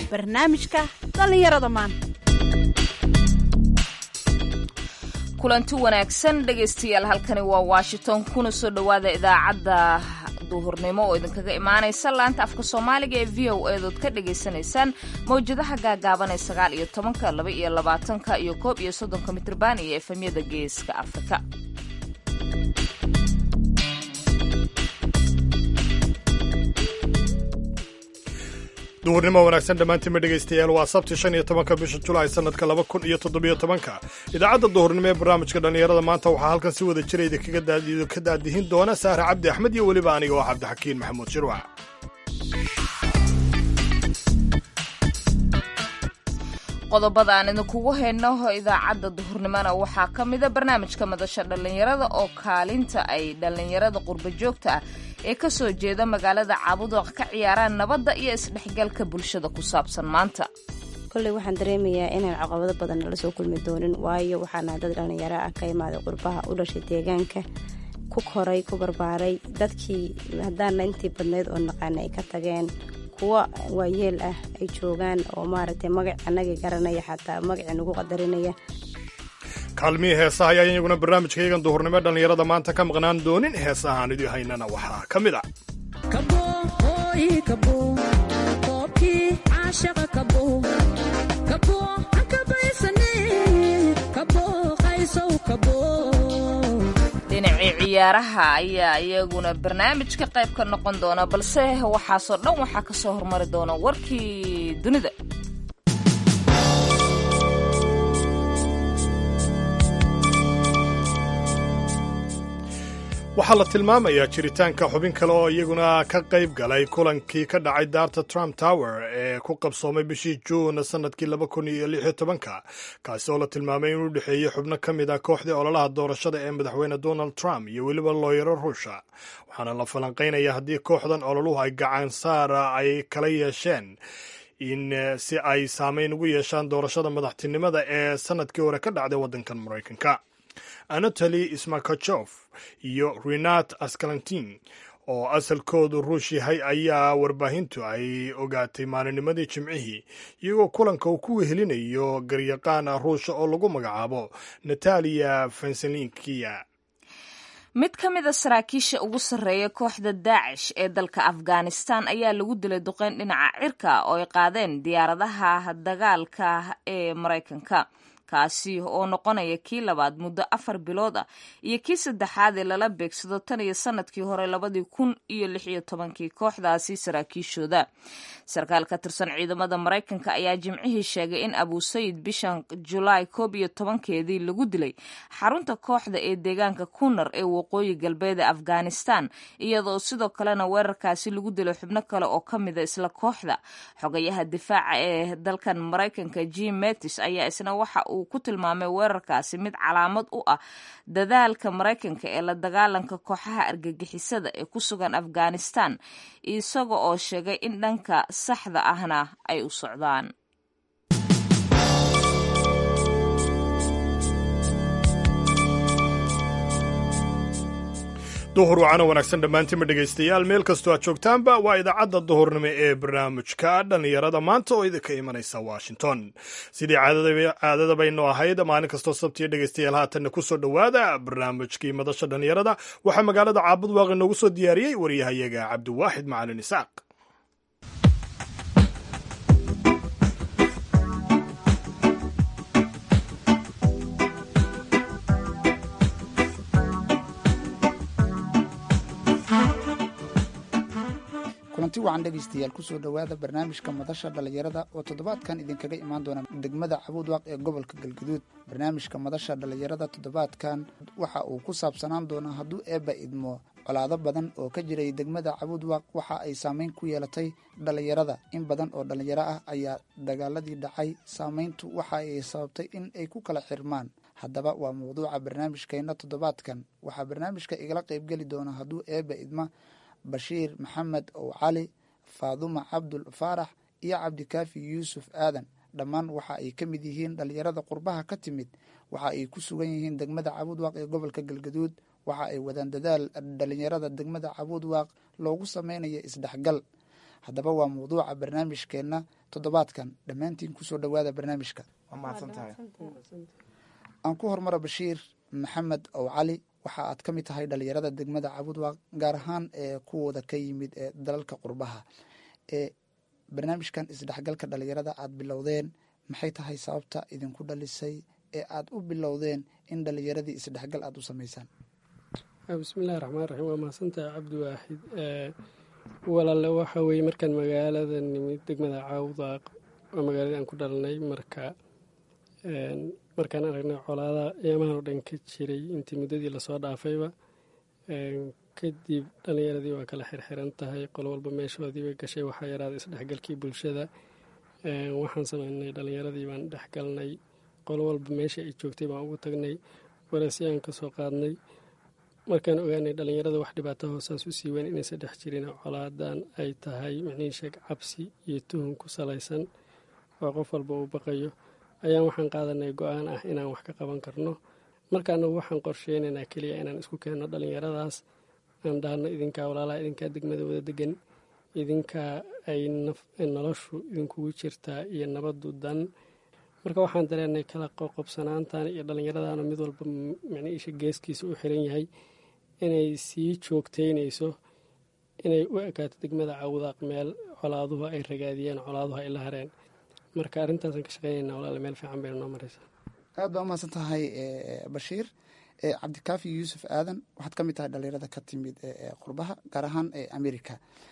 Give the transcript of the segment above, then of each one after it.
barnaamijka dhallinyarada maanta kulanti wanaagsan dhegaystayaal halkani waa washington kuna soo dhowaada idaacadda duhurnimo oo idinkaga imaanaysa laanta afka soomaaliga ee v o eedood ka dhagaysanaysaan mawjadaha gaagaaban ee sagaal iyo tobanka laba iyo labaatanka iyo koob iyo soddonka mitrban iyo efemyada geeska afrika duhurnimo wanaagsan dhammaantiinma dhegaystayaal waa sabti shan iyo tobanka bisha julaay sanadka laba kun iyo toddobiyo tobanka idaacadda duhurnimo ee barnaamijka dhallinyarada maanta waxaa halkan si wada jira idinka daadihin doona saare cabdi axmed iyo weliba aniga oo cabdixakiin maxamuud shirwac qodobada aan idinkugu hayno idaacadda duhurnimona waxaa ka mida barnaamijka madasha dhallinyarada oo kaalinta ay dhallinyarada qurba joogta ah ee ka soo jeeda magaalada caabudoq ka ciyaaraan nabadda iyo isdhexgalka bulshada ku saabsan maanta kolley waxaan dareemayaa inaan caqabado badan nala soo kulmi doonin waayo waxaana dad dhallinyaro ah ka imaaday qurbaha u dhashay deegaanka ku koray ku barbaaray dadkii haddaana intii badnayd oo naqaana ay ka tageen kuwa waayeel ah ay joogaan oo maaragtay magac annagii garanaya xataa magacii nagu qadarinaya kaalmihii heesaha ayaa iyaguna barnaamijkayagan duhurnimo dhallinyarada maanta ka maqnaan doonin heesahaan idii haynana waxaa ka mid a dhinacii ciyaaraha ayaa iyaguna barnaamijka qayb ka noqon doona balse waxaasoo dhan waxaa ka soo hormari doona warkii dunida waxaa la tilmaamayaa jiritaanka xubin kale oo iyaguna ka qayb galay kulankii ka dhacay daarta trump tower ee ku qabsoomay bishii juun sanadkii laba kun iyo lix iyo tobanka kaasi oo la tilmaamay inuu dhexeeyey xubno ka mid ah kooxdii ololaha doorashada ee madaxweyne donald trump iyo weliba looyaro ruusha waxaana la falanqaynaya haddii kooxdan ololuhu ay gacan saara ay kala yeesheen in si ay saameyn ugu yeeshaan doorashada madaxtinimada ee sanadkii hore ka dhacday waddankan maraykanka anatoli smarkajof iyo renat askalantin oo asalkoodu ruush yahay ayaa warbaahintu ay ogaatay maalinimadii jimcihii iyagoo kulanka uu ku wehelinayo garyaqaan ruusha oo lagu magacaabo nataliya fenselinkiya mid ka mid a saraakiisha ugu sarreeya kooxda daacish ee dalka afghanistan ayaa lagu dilay duqeyn dhinaca cirka oo ay qaadeen diyaaradaha dagaalka ee maraykanka kaasi oo noqonaya kii labaad muddo afar bilood ah iyo kii saddexaad ee lala beegsado tan iyo sanadkii hore labadii kun iyo lix iyo tobankii kooxdaasi saraakiishooda sarkaal ka tirsan ciidamada maraykanka ayaa jimcihii sheegay in abusayid bishan julaay koob iyo tobankeedii lagu dilay xarunta kooxda ee deegaanka kunar ee waqooyi galbeed ee afghanistan iyadoo sidoo kalena weerarkaasi lagu dilay xubno kale oo ka mida isla kooxda xogayaha difaaca ee dalkan maraykanka jim metis ayaa isna waxa uu ku tilmaamay weerarkaasi mid calaamad u ah dadaalka maraykanka ee la dagaalanka kooxaha argagixisada ee ku sugan afghanistan isaga oo sheegay in dhanka saxda ahna ay u socdaan duhur wacana wanaagsan dhammaantiinma dhegaystayaal meel kastoo aad joogtaanba waa idaacadda duhurnimo ee barnaamijka dhallinyarada maanta oo idinka imanaysa washington sidii caadada baynu ahayd maalin kastoo sabtiyo dhegaystayaal haatanna ku soo dhowaada barnaamijkii madasha dhallinyarada waxaa magaalada caabud waaqi noogu soo diyaariyey waryahayaga cabdiwaaxid macalin isaaq kulanti wacan dhegaystayaal kusoo dhowaada barnaamijka madasha dhallinyarada oo toddobaadkan idinkaga imaan doona degmada cabuudwaaq ee gobolka galguduud barnaamijka madasha dhallinyarada toddobaadkan waxa uu ku saabsanaan doonaa hadduu eebba idmo colaado badan oo ka jiray degmada cabuudwaaq waxa ay saameyn ku yeelatay dhallinyarada in badan oo dhallinyaro ah ayaa dagaaladii dhacay saameyntu waxa ay sababtay in ay ku kala xirmaan haddaba waa mawduuca barnaamijkeenna toddobaadkan waxaa barnaamijka igala qaybgeli doona hadduu eebba idma bashiir maxamed ow cali faaduma cabdul faarax iyo cabdikaafi yuusuf aadan dhammaan waxa ay ka mid yihiin dhallinyarada qurbaha ka timid waxa ay ku sugan yihiin degmada cabuudwaaq ee gobolka galgaduud waxa ay wadaan dadaal dhallinyarada degmada cabuudwaaq loogu sameynayo isdhexgal haddaba waa mawduuca barnaamijkeenna toddobaadkan dhammaantiin kusoo dhowaada barnaamijka waa mahadsantahay aan ku hormaro bashiir maxamed ow cali waxa aad ka mid tahay dhalinyarada degmada cabudwaaq gaar ahaan ee kuwooda ka yimid ee dalalka qurbaha ee barnaamijkan isdhexgalka dhalinyarada aad bilowdeen maxay tahay sababta idinku dhalisay ee aad u bilowdeen in dhalinyaradii isdhexgal aada u sameysaan bismillahi raxmaan raxiim waa mahadsantahay cabdiwaaxid walaale waxa weeye markaan magaalada nimid degmada caawdaaq waa magaaladii aan ku dhalanay marka markaan aragnay colaada eemahan oo dhan ka jiray intii muddadii lasoo dhaafayba kadib dhalinyaradii waa kala xirxiran tahay qol walba meeshoodiiba gashay waxaa yaraaday isdhexgalkii bulshada waxaan sameynay dhalinyaradii baan dhexgalnay qol walba meesha ay joogtay baan ugu tagnay wareesyaan ka soo qaadnay markaan ogaanay dhalinyarada wax dhibaato hoosaas u sii weyn inaysa dhex jirin colaadan ay tahay micnihi sheeg cabsi iyo tuhun ku salaysan oo qof walba uu baqayo ayaan waxaan qaadanay go-aan ah inaan wax ka qaban karno markaana waxaan qorsheynaynaa keliya inaan isku keenno dhalinyaradaas aan dhahno idinkaa walaalaha idinkaa degmada wada degan idinkaa ay noloshu idinkugu jirtaa iyo nabadu dan marka waxaan dareenay kala qoqobsanaantan iyo dhallinyaradana mid walba micniisha geeskiisa u xiran yahay inay sii joogteynayso inay u ekaato degmada cawdaaq meel colaaduhu ay ragaadiyeen colaaduhu ay la hareen marka arrintaasaan ka shaqeynayna walaale meel fiican bayna noo maraysaa aad baa umahadsan tahay bashiir cabdikaafi yuusuf aadan waxaad ka mid tahay dhalinyarada ka timid qurbaha gaar ahaan america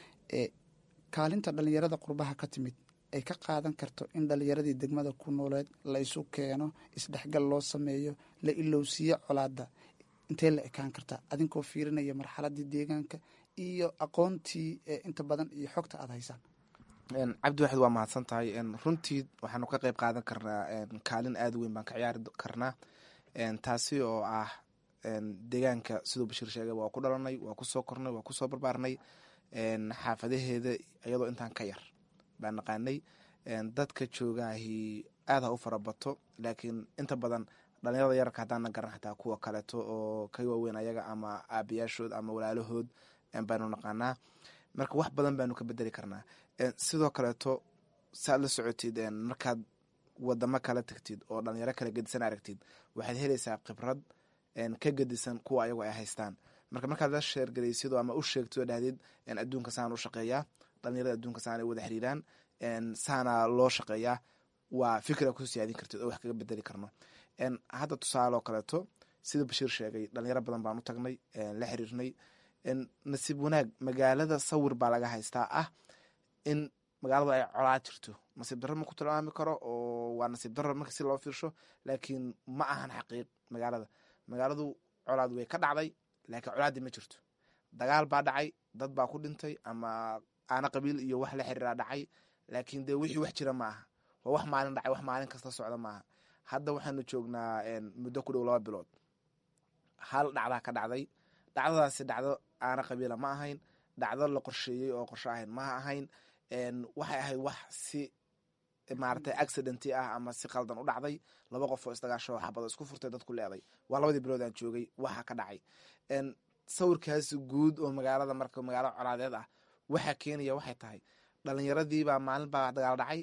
kaalinta dhalinyarada qurbaha ka timid ay ka qaadan karto in dhalinyaradii degmada ku nooleed la isu keeno isdhexgal loo sameeyo la ilowsiiyo colaada intee la ekaan kartaa adinkoo fiirinaya marxaladii deegaanka iyo aqoontii inta badan iyo xogta aada haysaan cabdiwaxid waa mahadsan tahay runtii waxaanu ka qeyb qaadan karnaa kaalin aada weyn baan ka ciyaari karnaa taasi oo ah deegaanka siduu bashiir sheegay waa ku dhalanay waa kusoo kornay waa kusoo barbaarnay xaafadaheeda iyadoo intaan ka yar baan naqaanay dadka joogaahi aada ha u farabato laakiin inta badan dhalinyarada yararka haddaana garan xataa kuwa kaleeto oo ka waaweyn ayaga ama aabayaashood ama walaalahood baanu naqaanaa marka wax badan baanu ka bedeli karnaa sidoo kaleeto saaad la socotid markaad wadamo kala tagtid oo dhalinyaro kala gedisan aragtid waxaad helaysaa khibrad ka gedisan kuwa ayagu ay haystaan marka markaad la sheergaraysid ama u sheegtid oo dhahdid adduunka saan u shaqeeyaa dhalinyarada adduunka saan ay wada xiriiraan saana loo shaqeeyaa waa fikra ku siyaadin kartid oo wax kaga bedeli karno hadda tusaale oo kaleeto sida bashiir sheegay dhalinyaro badan baan u tagnay la xiriirnay nasiib wanaag magaalada sawir baa laga haystaa ah in magaaladu ay colaa jirto nasiib darro ma ku tilmaami karo oo waa nasiib darro marka si loo fiirsho laakiin ma ahan xaqiiq magaalada magaaladu colaad way ka dhacday laakiin colaaddii ma jirto dagaal baa dhacay dad baa ku dhintay ama aana qabiil iyo wax la xiriiraa dhacay laakiin dee wixii wax jira ma aha waa wax maalin dhacay wax maalin kasta socda maaha hadda waxaanu joognaa muddo ku dhow laba bilood hal dhacdaa ka dhacday dhacdadaasi dhacdo aana qabiila ma ahayn dhacdo la qorsheeyey oo qorsho ahayn ma ahayn waxay ahayd wax si maaragtay accidenti ah ama si qaldan u dhacday laba qof oo isdagaasho xabado isku furtay dadku leeday waa labadii bilood aan joogay waxa ka dhacay sawirkaasi guud oo magaalada marka magaalo colaadeed ah waxaa keenaya waxay tahay dhalinyaradiibaa maalin baa dagaal dhacay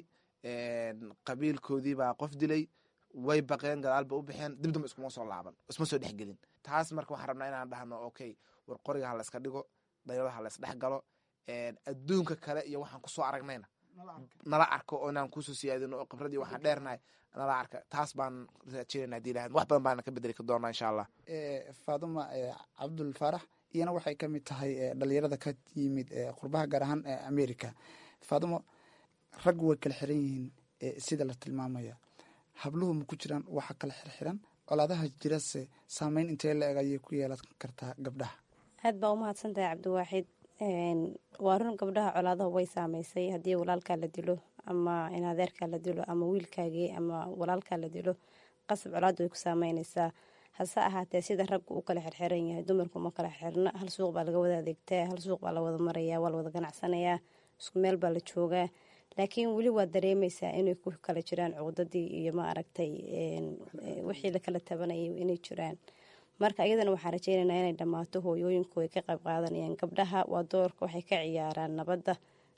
qabiilkoodiibaa qof dilay way baqeen gadaalba u baxeen dib damba iskuma soo laaban isma soo dhexgelin taas marka waxaan rabnaa inaan dhahno okay war qoriga ha layska dhigo dhalinyarada ha lays dhex galo adduunka kale iyo waxaan kusoo aragnayna nala arko oo inaan kusoo siyaadino oo khibradii waxaan dheernahay nala arka taas baan rajeynayna hadii lahayd wax badan baana ka bedeli doonaa insha allah faaduma cabdul faarax iyana waxay ka mid tahay dhalinyarada ka yimid qurbaha gaar ahaan america faadumo raggu way kala xiran yihiin sida la tilmaamaya habluhu ma ku jiraan waxa kala xirxiran colaadaha jirase saameyn intee la eg ayay ku yeelan kartaa gabdhaha aad baa umahadsan tahay cabdiwaaxid waa run gabdhaha colaadaha way saameysay haddii walaalkaa la dilo ama in adeerkaa la dilo ama wiilkaagii ama walaalkaa la dilo qasab colaadda way ku saameyneysaa hase ahaatee sida raggu u kala xirxiran yahay dumarku ma kala xirxirna hal suuq baa laga wada adeegtaa hal suuq baa la wada marayaa waa la wada ganacsanayaa isku meel baa la joogaa laakiin weli waa dareemeysaa inay ku kala jiraan cuqdadii iyo ma aragtay wixii lakala tabanayay inay jiraan marka iyadana waxaan rajeynaynaa inay dhammaato hooyooyinku ay ka qayb qaadanayaan gabdhaha waa doorka waxay ka ciyaaraan nabadda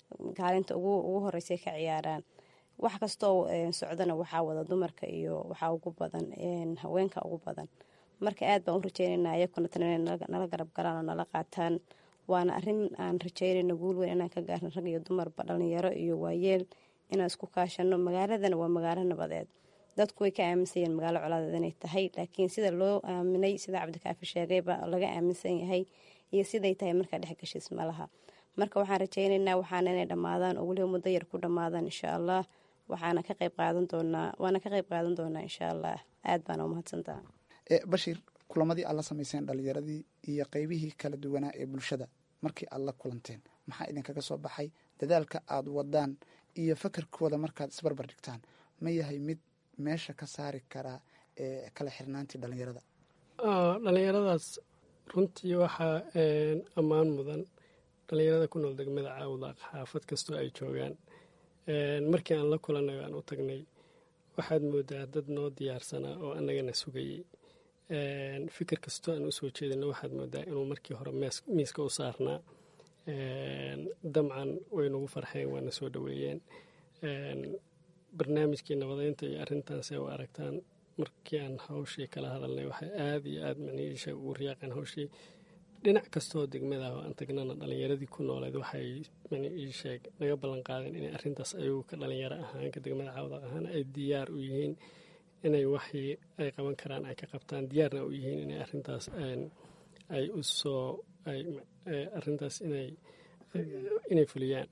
kaalinta ugu horeysay ka ciyaaraan wax kastoo socdana waxaa wada dumarka iyo waxaa ugu badan haweenka ugu badan marka aad baan u rajeynayna ayakuna tan inay nala garab galaan oo nala qaataan waana arin aan rajeynayno guul weyn inaan ka gaarno rag iyo dumarba dhalinyaro iyo waayeel inaan isku kaashano magaaladana waa magaalo nabadeed dadku way ka aaminsan yihiin magaalo colaadeed inay tahay laakiin sida loo aaminay sida cabdikaafi sheegayba laga aaminsan yahay iyo siday tahay markaa dhexgashiis malaha marka waxaan rajeynaynaa waxaana inay dhammaadaan oo weliba muddo yar ku dhammaadaan insha allah waxaana ka qayb qaadan doonaa waana ka qayb qaadan doonaa insha allah aad baana umahadsantaha bashiir kulamadii aad la samayseen dhalinyaradii iyo qeybihii kala duwanaa ee bulshada markii aad la kulanteen maxaa idinkaga soo baxay dadaalka aad wadaan iyo fakarkooda markaad isbarbar dhigtaan ma yahay mid meesha ka saari karaa ee kala xirnaantii dhalinyarada dhalinyaradaas runtii waxaa ammaan mudan dhalinyarada ku nool degmada caawdaaq xaafad kastoo ay joogaan markii aan la kulannay aan u tagnay waxaad moodaa dad noo diyaarsanaa oo annagana sugayey fikir kastoo aan usoo jeedino waxaad moodaa inuu markii hore miiska u saarnaa damcan way nagu farxeen waana soo dhoweeyeen barnaamijkii nabadeynta iyo arrintaasay u aragtaan markii aan hawshii kala hadalnay waxay aada iyo aada macnihiisha ugu riyaaqeen hawshii dhinac kastoo degmada oo aan tagnana dhalinyaradii ku nooleed waxay maniisheeg naga ballan qaadeen inay arrintaas ayagu ka dhalinyaro ahaan ka degmada caawdaq ahaan ay diyaar u yihiin inay waxii ay qaban karaan ay ka qabtaan diyaarna u yihiin inay arrintaas ay usoo arrintaas inay inay fuliyaan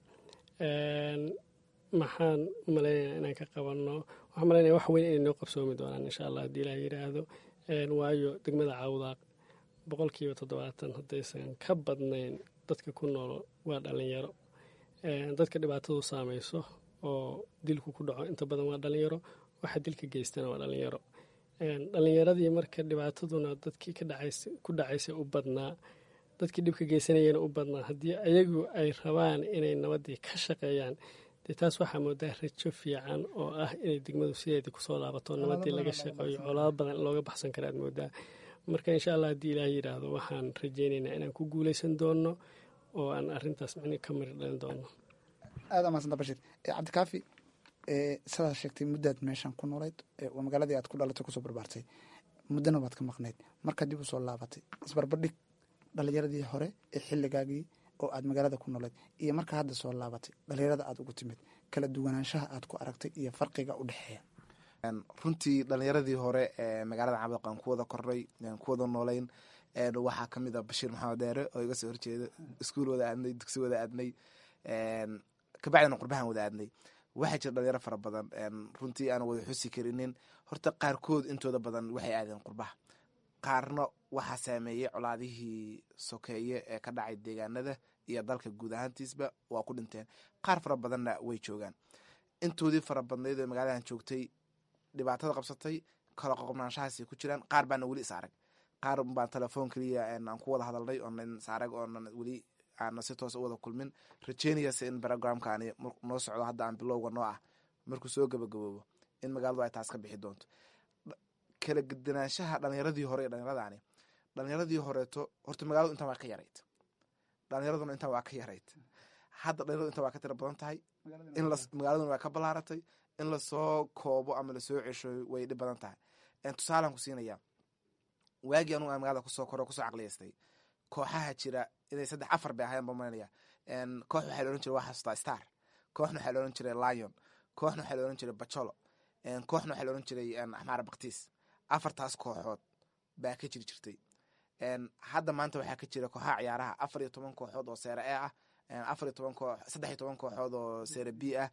maxaan u malaynaya inaan ka qabanno waxaan malaynaya wax weyn inay noo qabsoomi doonaan insha allah haddii ilaah yidhaahdo waayo degmada caawdaaq boqolkiiba toddobaatan haddaysan ka badnayn dadka ku nool waa dhalinyaro dadka dhibaatadu saamayso oo dilku ku dhaco inta badan waa dhalinyaro waxa dilka geystana waa dhalinyaro dhalinyaradii marka dhibaataduna dadkii ku dhacaysay u badnaa dadkii dhibka geysanayana u badnaa haddii ayagu ay rabaan inay nabadii ka shaqeeyaan dee taas waxaa moodaa rajo fiican oo ah inay degmadu sideedii kusoo laabato nabadii laga shaqeeyo colaado badan looga baxsan kara aad moodaa marka insha allah haddii ilaah yidhaahdo waxaan rajeynaynaa inaan ku guuleysan doono oo aan arintaas micni ka mari dhalin doono aada amaasanta bashir cabdikaafi sidaad sheegtay muddaad meeshan ku noolayd waa magaaladii aad ku dhalatay kusoo barbaartay muddana waad ka maqnayd markaad dib usoo laabatay isbarbardhig dhalinyaradii hore ee xilligaagii oo aad magaalada ku noolayd iyo markaa hadda soo laabatay dhalinyarada aad ugu timid kala duwanaanshaha aad ku aragtay iyo farqiga u dhexeeya runtii dhalinyaradii hore ee magaalada cabdiq aan ku wada kornay ku wada noolayn waxaa kamid ah bashiir maxamed deere oo iga soo horjeeda iskuul wada aadnay dugsi wada aadnay kabacdina qurbahan wada aadnay waxaa jira dhalinyaro fara badan runtii aan wada xusi karinin horta qaarkood intooda badan waxay aadeen qurbaha qaarna waxaa saameeyey colaadihii sokeeye ee ka dhacay deegaanada iyo dalka guud ahaantiisba waa ku dhinteen qaar fara badanna way joogaan intoodii fara badnayd ee magaaladan joogtay dhibaatada qabsatay kala qoqobnaanshahaasay ku jiraan qaar baana weli is arag qaar baan telefoon keliya aan ku wada hadalnay oonan is arag oonan weli aana si toos u wada kulmin rajeynayase in programkaani noo socdo hadda aan bilowga noo ah markuu soo gabagaboobo in magaaladu ay taas ka bixi doonto kala gedinaanshaha dhalinyaradii hore ee dhalinyaradani dhalinyaradii horeeto horta magaaladu intan waa ka yarayd dhalinyaraduna intan waa ka yarayd hadda dhalinyaradu intan waa ka tira badan tahay in magaaladuna waa ka balaaratay in lasoo koobo ama lasoo cesho way dhib badan tahay tusaalaan ku siinaya waagii anugu aan magaalada kusoo koro kusoo caqliyaystay kooxaha jira inay saddex afar bay ahayan bamaynaya koox waxaa la ohan jiray waa xasuustaa star kooxna waxaa la ohan jiray lion kooxna waxaa la ohan jiray bacolo kooxna waxaa la ohan jiray axmaara baktiis afartaas kooxood baa ka jiri jirtay hadda maanta waxaa ka jira kooxaha ciyaaraha afar iyo toban kooxood oo seere e ah afar iyo toban koox saddex iyo toban kooxood oo seere b ah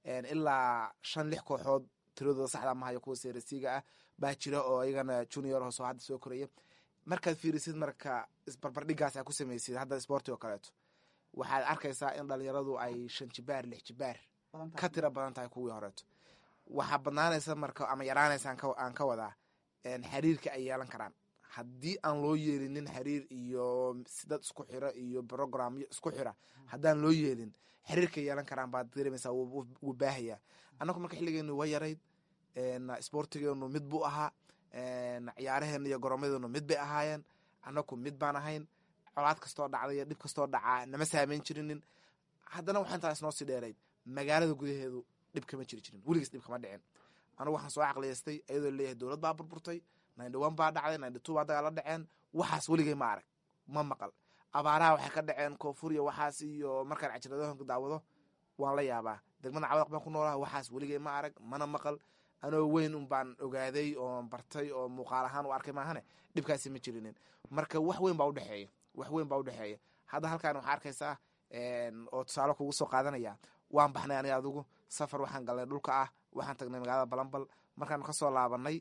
ilaa shan lix kooxood tiradooda saxda mahayo kuwa seere c-ga ah baa jira oo iyagana junior hoos oo hadda soo koraya markaad fiirisid marka isbarbardhigaas aa ku samaysid hadda sporti oo kaleeto waxaad arkaysaa in dhalinyaradu ay shan jibaar lix jibaar ka tira badan tahay kuwii horeeto waxaa badnaanaysa marka ama yaraanaysa aan ka wadaa xiriirka ay yeelan karaan haddii aan loo yeelinin xiriir iyo dad isku xira iyo programyo isku xira haddaan loo yeelin xiriirka yeelan karaan baad dareemaysaa wuu baahaya annagu marka xilligeenu waa yarayd sportigeenu mid buu ahaa ciyaaraheena iyo goroomadeenu mid bay ahaayeen annaku mid baan ahayn colaad kastoo dhacday iyo dhib kastoo dhacaa nama saameyn jirinin haddana waxaa intaas noo sii dheerayd magaalada gudaheedu dhib kama jiri jirin weligiis dhib kama dhicin anugu waxaan soo caqliyaystay iyadoo leeyahay dowlad baa burburtay ninety one baa dhacday ninety two baa dagaala dhaceen waxaas weligay ma arag ma maqal abaaraha waxay ka dhaceen koonfur iyo waxaas iyo markaan cajiradooyinka daawado waan la yaabaa degmada cawdaq baan ku noolaha waxaas weligay ma arag mana maqal anoo weyn un baan ogaaday oo bartay oo muuqaal ahaan u arkay maahane dhibkaasi ma jirinin marka wax weyn baa udhexeeya wax weyn baa udhexeeya hadda halkaan waxaa arkaysaa oo tusaale kugu soo qaadanaya waan baxnay aniga adigu safar waxaan galnay dhulka ah waxaan tagnay magaalada balambal markaan kasoo laabanay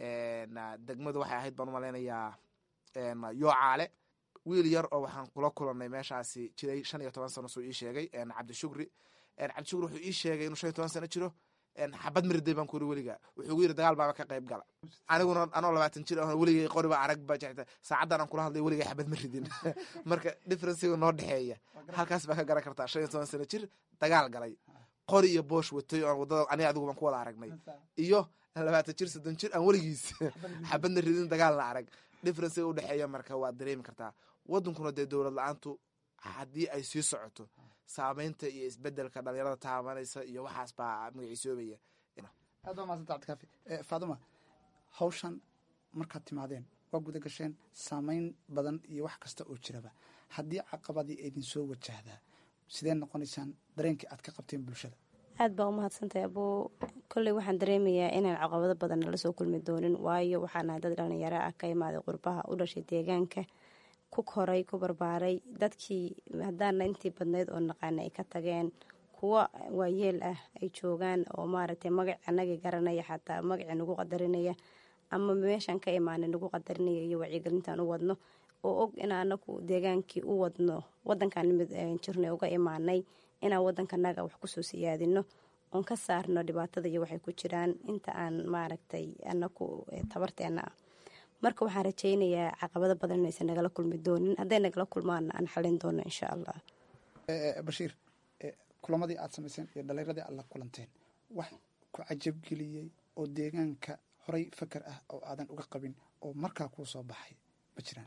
degmadu waxay ahayd baan umalaynayaa yoocaale wiil yar oo waxaan kula kulanay meeshaasi jiray shan iyo toban sano suu ii sheegay cabdishukri cabdishukri wuxuu ii sheegay inuu shan iyo toban sano jiro xabad mariday baan kuri weliga wuxuu gu yiri dagaal baaba ka qayb gala aniguna anoo labaatan jir ah weligay qoriba arag ba jecta saacaddan aan kula hadlay weligay xabad ma ridin marka differencega noo dhexeeya halkaas baa ka garan kartaa shan iyo toban sano jir dagaal galay qori iyo boosh watay oon wadada aniga adigu baan ku wada aragnay iyo labaatan jir soddon jir aan weligiis xabadna ridin dagaalna arag differencega udhexeeya marka waad dareemi kartaa wadankuna dee dowlad la-aantu haddii ay sii socoto saameynta iyo isbedelka dhalinyarada taabanaysa iyo waxaas baa magaciisoobaya aad baa maasanta cabdikaafi faaduma hawshan markaad timaadeen waa guda gasheen saameyn badan iyo wax kasta oo jiraba haddii caqabadii aydin soo wajahdaa sidee noqonaysaan dareenkii aad ka qabteen bulshada aad baa umahadsantahay abuu kolley waxaan dareemayaa inaan caqabado badan nala soo kulmi doonin waayo waxaanahay dad dhalinyaro ah ka imaaday qurbaha u dhashay deegaanka ku koray ku barbaaray dadkii haddaana intii badnayd oo naqaana ay ka tageen kuwo waayeel ah ay joogaan oo maaragtay magac anagii garanaya xataa magacii nagu qadarinaya ama meeshaan ka imaanay nagu qadarinaya iyo wacyigelintaan u wadno oo og in anagu deegaankii u wadno wadankan nimid jirnay uga imaanay inaan wadankanaga wax kusoo siyaadino oon ka saarno dhibaatada iyo waxay ku jiraan inta aan maaragtay anaku tabarteena ah marka waxaan rajaynayaa caqabado badan inaysan nagala kulmi doonin hadday nagala kulmaana aan xalin doono insha allah bashiir kulamadii aad samayseen iyo dhalinyaradii aad la kulanteen wax ku cajabgeliyey oo deegaanka horay fakar ah oo aadan uga qabin oo markaa kuu soo baxay ma jiraan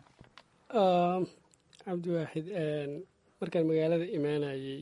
cabdiwaaxid markaan magaalada imaanayey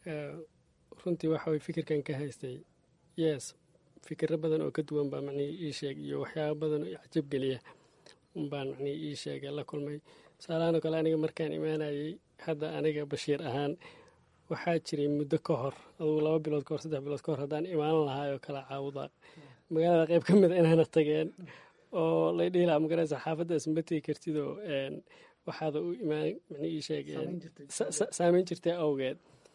runtii waxa way fikirkan ka haystay yes fikiro badan oo ka duwan baa macnihii ii sheeg iyo waxyaaba badan oo cajabgeliya unbaan macnihii ii sheegay la kulmay tusaalahaan kale aniga markaan imaanayey hadda aniga bashiir ahaan waxaa jiray muddo ka hor adugu laba bilood kahor saddex bilood kahor haddaan imaan lahaay oo kala caawuda magaalada qayb ka mid a inaana tageen oo lay dhihi lahaa magaraysa xaafaddaas ma tegi kartidoo waxaada u imaan macnii ii sheegeen saameyn jirtay awgeed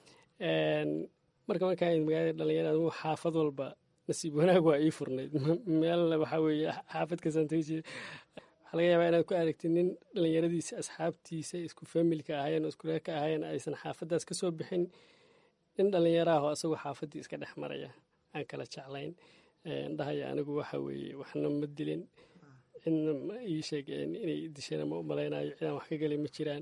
marka markaan magaalada dhalinyarada anigu xaafad walba nasiib wanaag waa ii furnayd meel waxaa weeye xaafad kasaan tegi jira waxaa laga yaabaa inaad ku aragtid nin dhalinyaradiisa asxaabtiisa isku familka ahaayeen oo isku reerka ahaayeen aysan xaafaddaas ka soo bixin nin dhallinyaraahoo asagoo xaafaddii iska dhex maraya aan kala jeclayn dhahaya anigu waxa weeye waxna ma dilin cidna ma ii sheegeen inay dishana ma u malaynayo cidaan wax ka gelay ma jiraan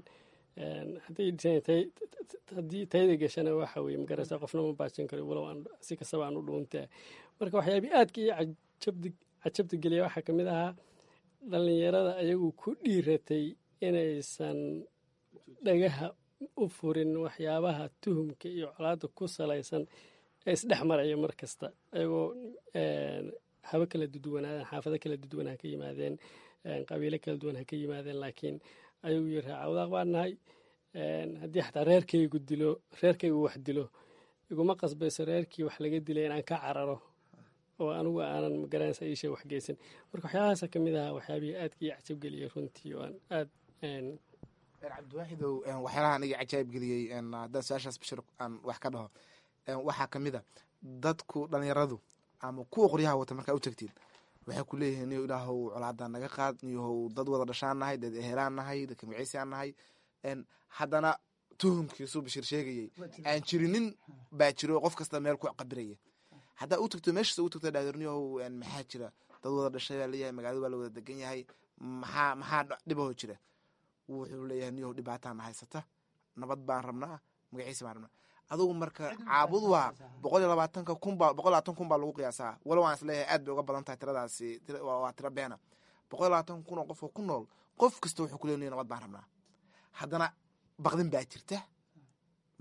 haddii tayda gashana waxa weye magaraysa qofna ma baajin karo walow si kastaba aan u dhuuntaa marka waxyaabii aadka iyo cajabta geliya waxaa kamid ahaa dhalinyarada ayagu ku dhiiratay inaysan dhagaha u furin waxyaabaha tuhumka iyo colaada ku salaysan ee isdhex maraya mar kasta ayagoo habo kala duduwanaadeen xaafado kala duduwan ha ka yimaadeen qabiilo kala duwan ha ka yimaadeen laakiin ayagu yiri raacawdaaq baan nahay haddii xataa reerkaygu dilo reerkaygu wax dilo iguma qasbayso reerkii wax laga dilay inaan ka cararo oo anigu aanan magaranaysa iisha wax geysan marka waxyaabahaasa ka mid ahaa waxyaabihii aadka ii cajabgeliyay runtii oo aan aad cabdiwaaxidow waxyaalaha aniga cajaayib geliyey haddaan su-aashaas bashir aan wax ka dhaho waxaa ka mid a dadku dhalinyaradu ama kuwa qoryaha wata markaa u tagtiin waxay ku leeyihiin niyo ilaahow colaadaa naga qaad niyohow dad wada dhashaan nahay dad ehelaan nahay dadka magiciisaan nahay haddana tuhumkiisuu bashir sheegayey aan jirinin baa jiro qof kasta meel ku qabiraya haddaa u tagto meeshaas u tagto dhaadirniyohow maxaa jira dad wada dhashay baa leeyahay magaalada baa la wada degan yahay maxaa maxaa dhibaho jira wuxuu leeyahay niyohow dhibaataana haysata nabad baan rabnaa magaciisa baan rabnaa adugu marka caabud waa boqol iyo labaatanka kunba boqol labaatan kun baa lagu qiyaasaa walow aan isleeyahay aad bay uga badan tahay tiradaasi waa tira beena boqol iyo labaatan kun oo qofoo ku nool qof kasta wuxuu ku leeyahay nabad baan rabnaa haddana baqdin baa jirta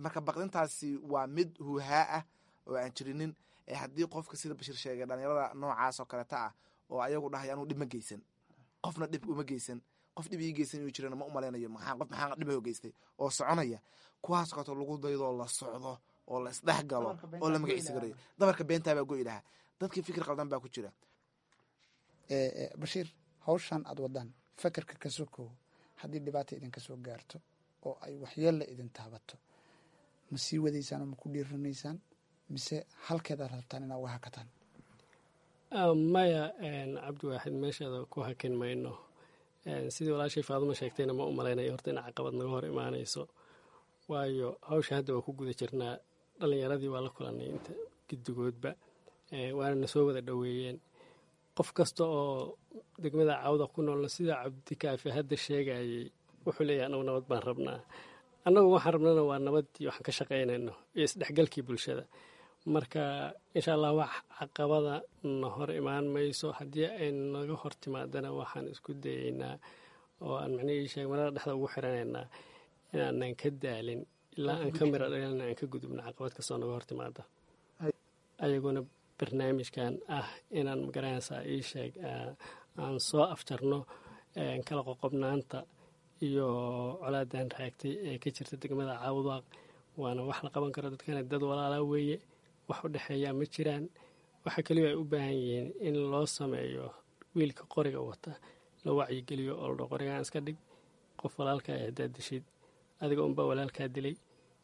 marka baqdintaasi waa mid huuhaa ah oo aan jirinin ee haddii qofka sida bashiir sheegay dhalinyarada noocaas oo kaleta ah oo ayagu dhahay anuu dhib ma geysan qofna dhib uma geysan qof dhib ii geysan inuu jirana ma umalaynayo maxaa qof maxaa dhib geystay oo soconaya kuwaas kaleto lagu daydo la socdo oo la isdhex galo oo la magaciisa garayo dabarka beentaa baa go'i lahaa dadkii fikir qaldan baa ku jira bashiir hawshan aad wadaan fakerka ka sokow haddii dhibaata idinka soo gaarto oo ay waxyeella idin taabato ma sii wadaysaan oo ma ku dhiiranaysaan mise halkeedaad rabtaan inaad uga hakataan maya cabdiwaaxid meeshaada ku hakin mayno sidii walaashay faaduma sheegtayna ma u malaynayo horta in caqabad naga hor imaanayso waayo hawsha hadda waa ku guda jirnaa dhallinyaradii waa la kulanay inta guddigoodba waana na soo wada dhoweeyeen qof kasta oo degmada cawda ku noolna sida cabdikaafi hadda sheegayay wuxuu leeyahay anagu nabad baan rabnaa annagu waxaan rabnana waa nabaddii waxaan ka shaqaynayno iyo isdhexgalkii bulshada marka insha allah wax caqabada na hor imaan mayso haddii ay naga hor timaadana waxaan isku dayeynaa oo aan macnihii sheeg marada dhexda ugu xiranaynaa inaanan ka daalin ilaa aan ka mira dhalina aan ka gudubno caqabad kastoo naga hor timaada ayaguna barnaamijkan ah inaan magaranaysaa ii sheeg aan soo afjarno kala qoqobnaanta iyo colaadan raagtay ee ka jirta degmada caawdaaq waana wax la qaban karo dadkana dad walaalaa weeye wax u dhexeeyaa ma jiraan waxa keliya ay u baahan yihiin in loo sameeyo wiilka qoriga wata la wacyigeliyo oo ladho qorigaan iska dhig qof walaalkaa haddaad dishid adiga unbaa walaalkaa dilay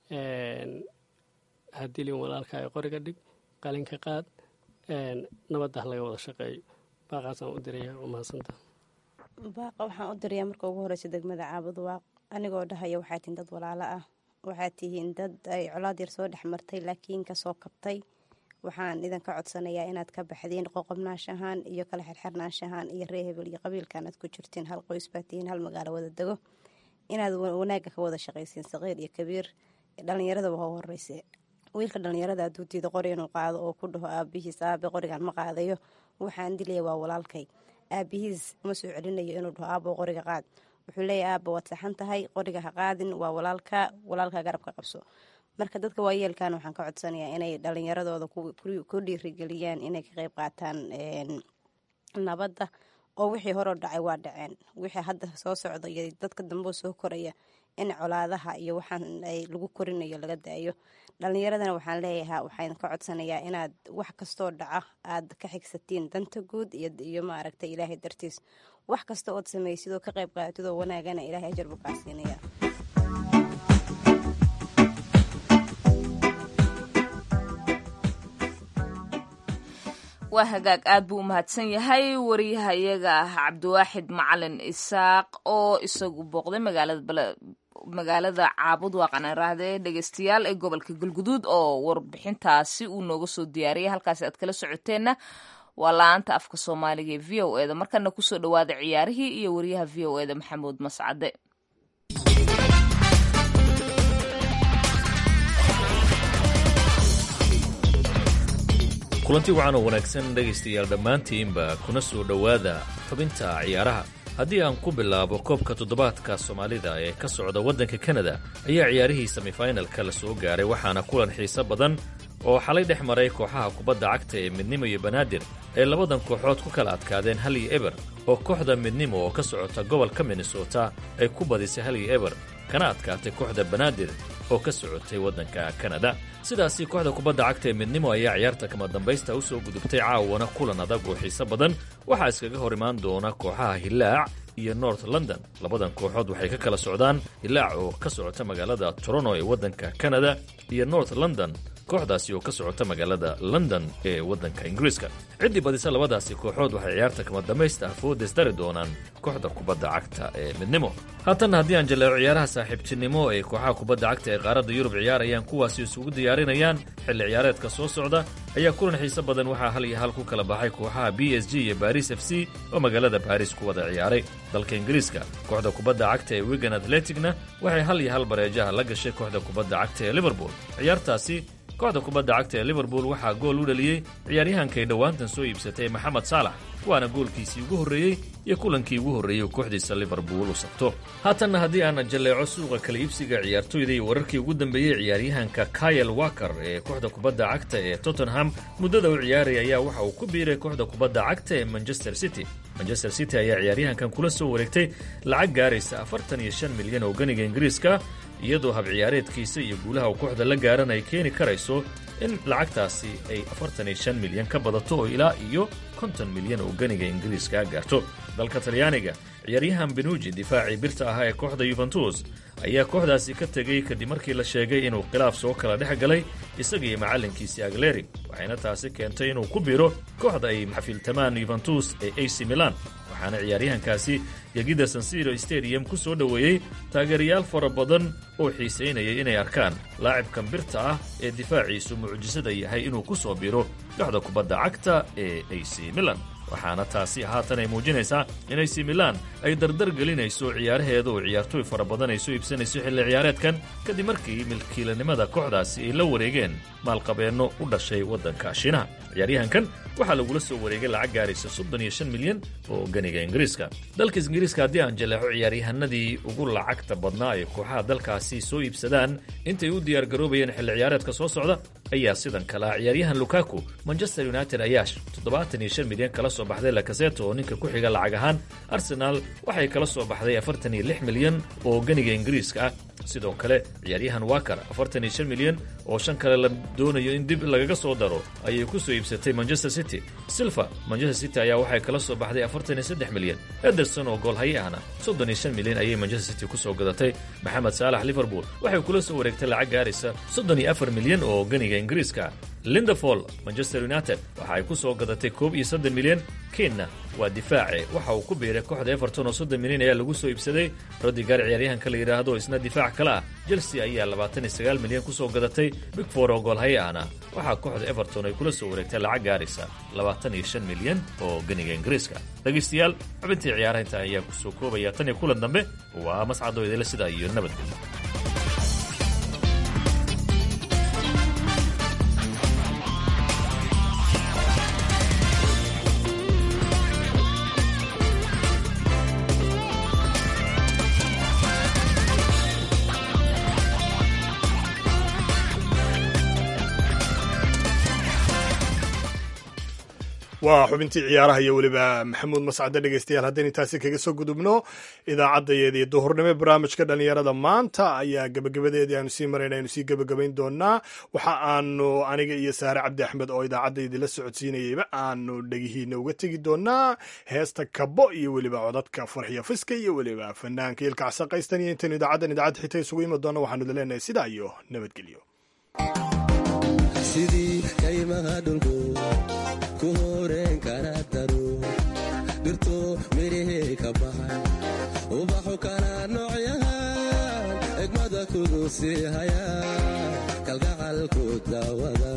ha dilin walaalkaa ee qoriga dhig qalinka qaad nabadda ha laga wada shaqeeyo baaqaasaan u diraya waa mahadsanta baaqa waxaan u dirayaa marka ugu horeysa degmada caabud waaq anigoo dhahaya waxaa tihiin dad walaalo ah waxaad tihiin dad ay colaad yar soo dhex martay laakiin kasoo kabtay waxaan idinka codsanayaa inaad ka baxdiin qoqobnaanshahaan iyo kala xirxirnaanshahaan iyo ree hebel iyo qabiilkan aad ku jirtiin hal qoys baa tihiin hal magaalo wada dego inaad wanaagga ka wada shaqaysiin saqiir iyo kabiir dhalinyaradaba ha horeyse wiilka dhalinyarada hadduu diido qori inuu qaado oo ku dhaho aabihiis aabe qorigan ma qaadayo waxaan dilaya waa walaalkay aabihiis uma soo celinayo inuu dhaho aabo qoriga qaad wuxuu leeyahy aaba waad saxan tahay qoriga ha qaadin waa walaalka walaalka garabka qabso marka dadka waayeelkan waxaan ka codsanayaa inay dhalinyaradooda ku dhiirigeliyaan inay ka qeyb qaataan nabadda oo wixii horeo dhacay waa dhaceen wixii hadda soo socda iyo dadka dambeo soo koraya in colaadaha iyo waxaan ay lagu korinayo laga daayo dhalinyaradana waxaan leeyahaa waxaan ka codsanayaa inaad wax kastoo dhaca aad ka xigsatiin danta guud iyo maaragtay ilaahay dartiis wax kasta ood samaysid oo ka qayb qaaatid oo wanaagana ilaahay ajar buu kaa siinaya waa hagaag aad buu u mahadsan yahay wariyahayaga ah cabdiwaaxid macalin isaaq oo isagu booqday magaalada caabud waaqan raahde dhegeystayaal ee gobolka galguduud oo warbixintaasi uu nooga soo diyaariyay halkaasi aad kala socoteenna waa la-aanta afka soomaaliga ee v o eda markana kusoo dhawaada ciyaarihii iyo wariyaha v o eda maxamuud mascade kulanti wacan oo wanaagsan dhegaystayaal dhammaantiinba kuna soo dhowaada xubinta ciyaaraha haddii aan ku bilaabo koobka toddobaadka soomaalida ee ka socda waddanka kanada ayaa ciyaarihii semifinalka la soo gaaray waxaana kulan xiiso badan oo xalay dhex maray kooxaha kubadda cagta ee midnimo iyo banaadir ay labadan kooxood ku kala adkaadeen hal iyo eber oo kooxda midnimo oo ka socota gobolka minnesota ay ku badisay hal iyo eber kana adkaatay kooxda banaadir oo ka socotay waddanka kanada sidaasi kooxda kubadda cagta ee midnimo ayaa ciyaarta kama dambaysta u soo gudubtay caawana kulan adag oo xiiso badan waxaa iskaga hor imaan doona kooxaha hilaac iyo north london labadan kooxood waxay ka kala socdaan hilaac oo ka socota magaalada toronto ee waddanka kanada iyo north london kooxdaasi oo ka socota magaalada london ee waddanka ingiriiska ciddii badisa labadaasi kooxood waxay ciyaarta kama dambaysta afoodes dari doonaan kooxda kubadda cagta ee midnimo haatanna haddii aan jaleeco ciyaaraha saaxiibtinimo ee kooxaha kubadda cagta ee qaaradda yurub ciyaarayaan kuwaasi isugu diyaarinayaan xilli ciyaareedka soo socda ayaa kulan xiise badan waxaa hal iyo hal ku kala baxay kooxaha b s g iyo baris f c oo magaalada baris ku wada ciyaaray dalka ingiriiska kooxda kubadda cagta ee wigan atleticna waxay hal iyo hal bareejaha la gashay kooxda kubadda cagta ee liverpool ciyaartaasi kooxda kubadda cagta ee liverpool waxaa gool u dhaliyey ciyaaryahankay dhowaantan soo iibsatay maxamed saalax waana goolkiisii ugu horreeyey iyo kulankii ugu horreeyey uu kooxdiisa liverpool u sabto haatanna haddii aan jalleeco suuqa kala iibsiga ciyaartoyda iyo wararkii ugu dambeeyey ciyaaryahanka kayel waker ee kooxda kubadda cagta ee tottenham muddada u ciyaaraya ayaa waxa uu ku biiray kooxda kubadda cagta ee manchester city manchester city ayaa ciyaaryahankan kula soo wareegtay lacag gaaraysa afartan iyo shan milyan oo ganiga ingiriiska iyadoo hab ciyaareedkiisa iyo guulaha uu kooxda la gaaran ay keeni karayso in lacagtaasi ay afartan iyo shan milyan ka badato oo ilaa iyo konton milyan oo ganiga ingiriiska gaarto dalka talyaaniga ciyaaryahan benuji difaacii birta ahaa ee kooxda yuventus ayaa kooxdaasi ka tegey kadib markii la sheegay inuu khilaaf soo kala dhex galay isagii macallinkiisii agleri waxayna taasi keentay inuu ku biiro kooxda ay xafiiltamaan yuventus ee ac milan waxaana ciyaaryahankaasi gegida sansiro stadium ku soo dhoweeyey taageerayaal fara badan oo xiisaynayay inay arkaan laacibkan birta ah ee difaaciisu mucjisada yahay inuu ku soo biro kooxda kubadda cagta ee ac milan waxaana taasi haatan ay muujinaysaa in ac milan ay dardar gelinayso ciyaaraheeda oo ciyaartooy fara badan ay soo iibsanayso xilli ciyaareedkan kadib markii milkiilanimada kooxdaasi ay la wareegeen maalqabeenno u dhashay waddanka shiinaha ciyaaryahankan waxaa lagula soo wareegay lacag gaaraysa soddon iyo shan milyan oo ganiga ingiriiska dalka ingiriiska haddii aan jaleexo ciyaaryahanadii ugu lacagta badnaa ay kooxaha dalkaasi soo iibsadaan intay u diyaargaroobayeen xilli ciyaareedka soo socda ayaa sidan kalea ciyaaryahan lukaku manchester united ayaa toddobaatan iyo shan milyan kala soo baxday lakaseto oo ninka ku xiga lacag ahaan arsenaal waxay kala soo baxday afartan iyo lix milyan oo ganiga ingiriiska ah sidoo kale ciyaaryahan waker afartan iyo shan milyan oo shan kale la doonayo in dib lagaga soo daro ayay ku soo iibsatay manchester city silva manchester city ayaa waxay kala soo baxday afartan iyo saddex milyan ederson oo goolhaye ahna soddon iyo shan milyan ayay manchester city ku soo gadatay maxamed saalax liverpool waxay kula soo wareegtay lacag gaaraysa soddon iyo afar milyan oo ganiga ingiriiska lindefol manchester united waxa ay ku soo gadatay koob iyo soddon milyan kenna waa difaace waxa uu ku biiray kooxda everton oo soddon milyan ayaa lagu soo iibsaday rodigar ciyaaryahanka la yidhaahdo isna difaac kale ah chelsea ayaa labaatan iyo sagaal milyan ku soo gadatay bigfor oo goolhaye ahna waxaa kooxda everton ay kula soo wareegtay lacag gaaraysa labaatan iyo shan milyan oo ganiga ingiriiska dhegaystayaal xubintii ciyaaraha intaa ayaa ku soo koobaya tan iyo kulan dambe waa mascadoo idila sidaa iyo nabadgelyo waa xubintii ciyaaraha iyo weliba maxamuud mascade dhegeystayaal haddaynu taasi kaga soo gudubno idaacaddayeedii duhurnimo barnaamijka dhallinyarada maanta ayaa gebagabadeedii aanu sii marayna aynu sii gebagabayn doonaa waxa aanu aniga iyo saare cabdi axmed oo idaacaddaydii la socodsiinayeyba aanu dhegihiina uga tegi doonaa heesta kabo iyo weliba codadka farxiya fiska iyo weliba fanaanka ilka casaqaystan iyo intaynu idaacaddan idaacadda xita isugu imi doona waxaanu leenahay sidaa iyo nabadgelyo sidii kaymaha dhulku ku horeen kara daro dhirto midhihii ka baxay ubaxu kala noocyahan egmada kugu sii haya kalgacalku daawada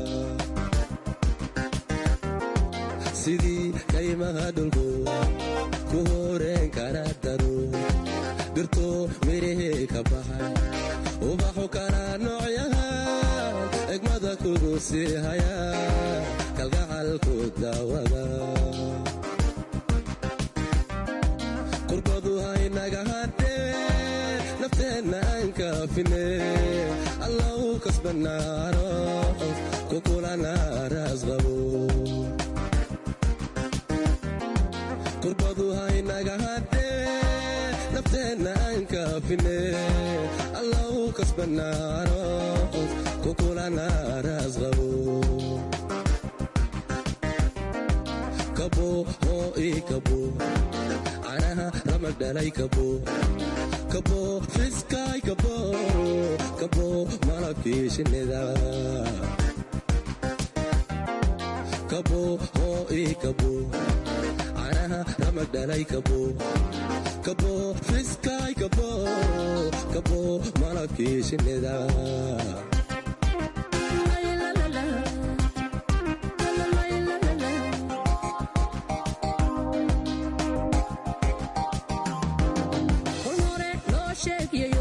sidii kaymaha dhulku ku horeen kara daro dhirto midhihii ka baxay ubaxu kala noocyahan egmada kugu sii haya kalgacalku daawada qurbadu haynaga hadhee nafteenna aan kaafine allau kasbanaano kukulana raasqabo qurbadu haynaga hadhee nafteenna aan kaafine allau kasbanaano kukulana raasqabo kabo hoo ii kabo canaha ramag dhalay kabo kabo fiskaay kabo kabo malabkii shinnida kabo hoo ii kabo canaha ramag dhalay kabo kabo fiskaay kabo kabo malabkii shinnida sheegay